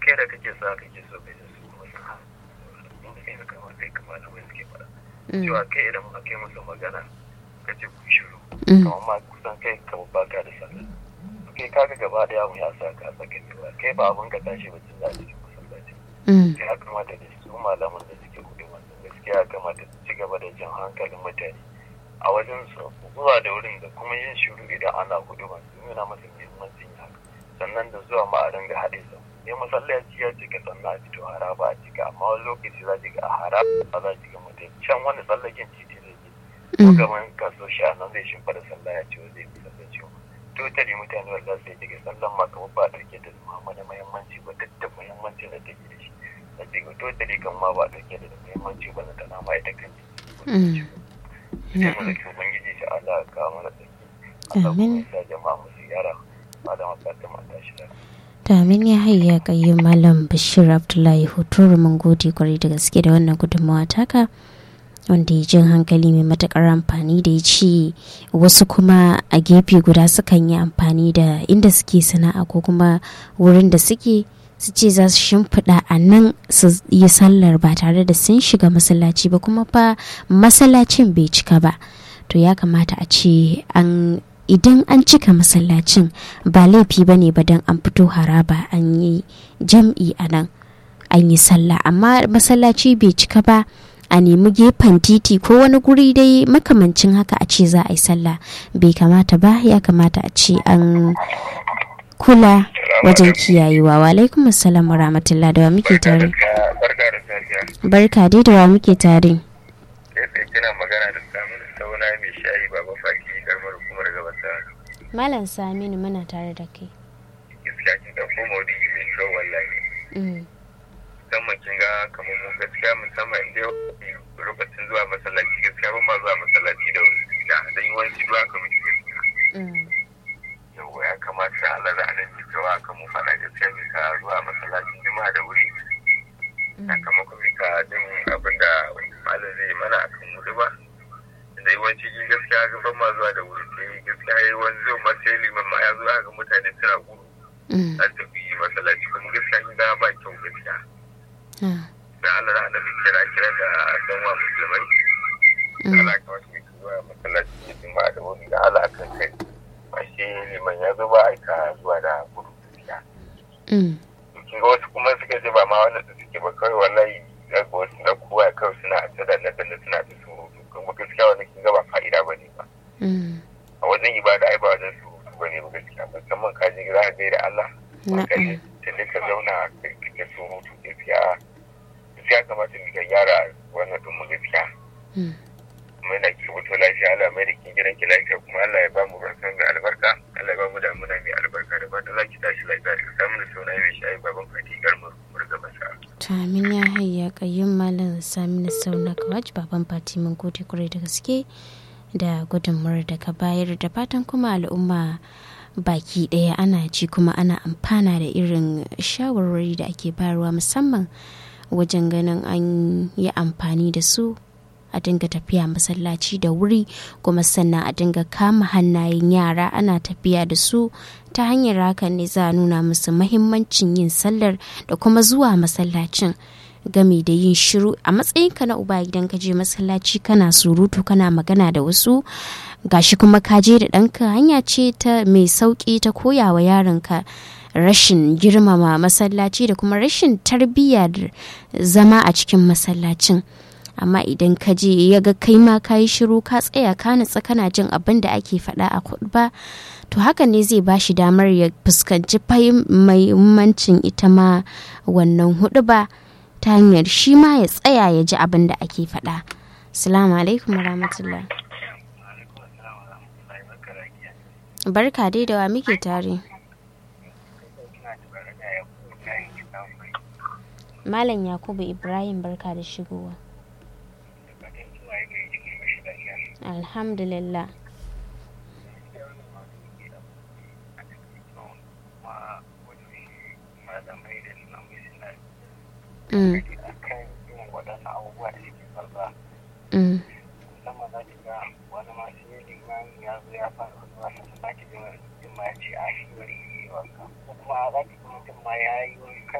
kai da kake sa kake so kai da su wasu ha inda kai haka ma kai kamar da wani suke faɗa cewa kai idan ma kai musu magana ka ce ku shiru kamar ma kusan kai kamar baka da sallah kai kaga gaba da yawo ya sa ka saka gaba kai ba abin ka tashi ba tun za a cikin masallaci ya kamata da su malaman da suke kuɗi wannan gaskiya ya kamata su ci gaba da jan hankalin mutane a wajen su zuwa da wurin da kuma yin shiru idan ana kuɗi ba su nuna masa muhimmancin haka sannan da zuwa ma a dinga haɗe su ne masallaci ya cika sannan a fito haraba a cika amma wani lokaci za ki ga a haraba za ki ga mutum can wani tsallaken titi zai je ko gaban kaso shi a nan zai shimfa da sallah ya ce zai fi sallaci totally mutane wanda sai daga sallan ma kamar ba dauke da zuma da muhimmanci ba duk da muhimmanci da take da shi da daga totally kan ma ba dauke da muhimmanci ba na tana ma ita kan ji sai mu zaki ubangiji shi Allah ya kawo mana tsaki Allah kuma ya jama'a mu ziyara malama Fatima ta shi da Amin ya hayya kayyum Malam Bashir Abdullahi Hoturu mun gode kwarai da gaske da wannan gudunmawa taka. wanda ya jin hankali mai matakar amfani da ya ce wasu kuma a gefe guda sukan yi amfani da inda suke sana'a ko kuma wurin da suke su ce za su shimfiɗa a nan su yi sallar ba tare da sun shiga masallaci ba kuma fa masallacin bai cika ba to ya kamata a ce an idan an cika masallacin ba laifi ba ne ba don an fito haraba an yi jam'i a nan an yi sallah amma masallaci bai cika ba a nemi gefen titi ko wani guri dai makamancin haka a ce za a yi sallah bai kamata ba ya kamata a ce an kula wajen kiyayewa wa alaikum assalam wa rahmatullah da wa muke tare barka dai da wa muke tare kina magana da samun sauna mai shayi baba faki garmar hukumar gabata malam saminu muna tare da kai gaskiya kin ga ko maudu mai kyau wallahi musamman kin ga kamar mu gaskiya musamman inda lokacin zuwa masallaci gaskiya ban ma zuwa masallaci da wuri da dan yawanci zuwa ka miki gaskiya yau ya kamata Allah da anan ji cewa kan mu fara gaskiya mi ka zuwa masallacin juma'a da wuri sakamakon mi ka jin abin da malam zai mana akan wuri ba da yawanci kin gaskiya ga ban ma zuwa da wuri sai gaskiya yayi wani zo ma sai liman ma ya zo ga mutane suna gudu an tafi masallaci kuma gaskiya kin ga ba kyau gaskiya da Allah da annabi kira kira da danwa musulmai da Allah ka wasu mai zuwa masallaci ne din ba da wani da Allah kan kai ba shi liman ya zo ba aika zuwa da gudu gaskiya kin ga wasu kuma suka ce ba ma wannan da suke ba kawai wallahi ga wasu da kowa kawai suna ta da na da suna da surutu kuma gaskiya wannan kin ga ba fa'ida bane ba a wajen ibada ai ba wajen surutu bane ba gaskiya musamman ka je gida ka da Allah ka je tunda ka zauna ka surutu gaskiya ya kamata mu ga yara wannan din mu gaskiya kuma yana ki fito lafiya Allah mai da kin gidan ki lafiya kuma Allah ya ba mu barkan da albarka Allah ya ba mu damuna mai albarka da fatan za ki tashi lafiya da samu da sauna mai shayi baban fati garmu murga basa to amin ya hayya kayyum malam saminu sauna kawaj baban fati mun gode kurai da gaske da gudunmuwar da ka bayar da fatan kuma al'umma baki ɗaya ana ji kuma ana amfana da irin shawarwari da ake bayarwa musamman wajen ganin an yi amfani da su a dinga tafiya masallaci da wuri kuma sannan a dinga kama hannayen yara ana tafiya da su ta hanyar hakan ne za a nuna musu mahimmancin yin sallar da kuma zuwa masallacin game da yin shiru a matsayinka na uba idan ka je masallaci kana surutu kana magana da wasu gashi kuma ka je da ɗanka hanya ce ta mai sauƙi ta koya wa yaronka rashin girmama masallaci da kuma rashin tarbiyyar zama a cikin masallacin amma idan ka je ya ga kai ma ka yi shiru ka tsaya ka nutsa kana jin abin da ake faɗa a ba to hakan ne zai ba shi damar ya fuskanci mahimmancin ita ma wannan hudu ba ta hanyar shi ma ya tsaya ya ji abin da ake faɗa salamu alaikum rahmatullah barka dai da wa muke tare Malam Yakubu Ibrahim barka da shigowa. Alhamdulillah. Mm. Mm. kuma za ki mutum ma ya yi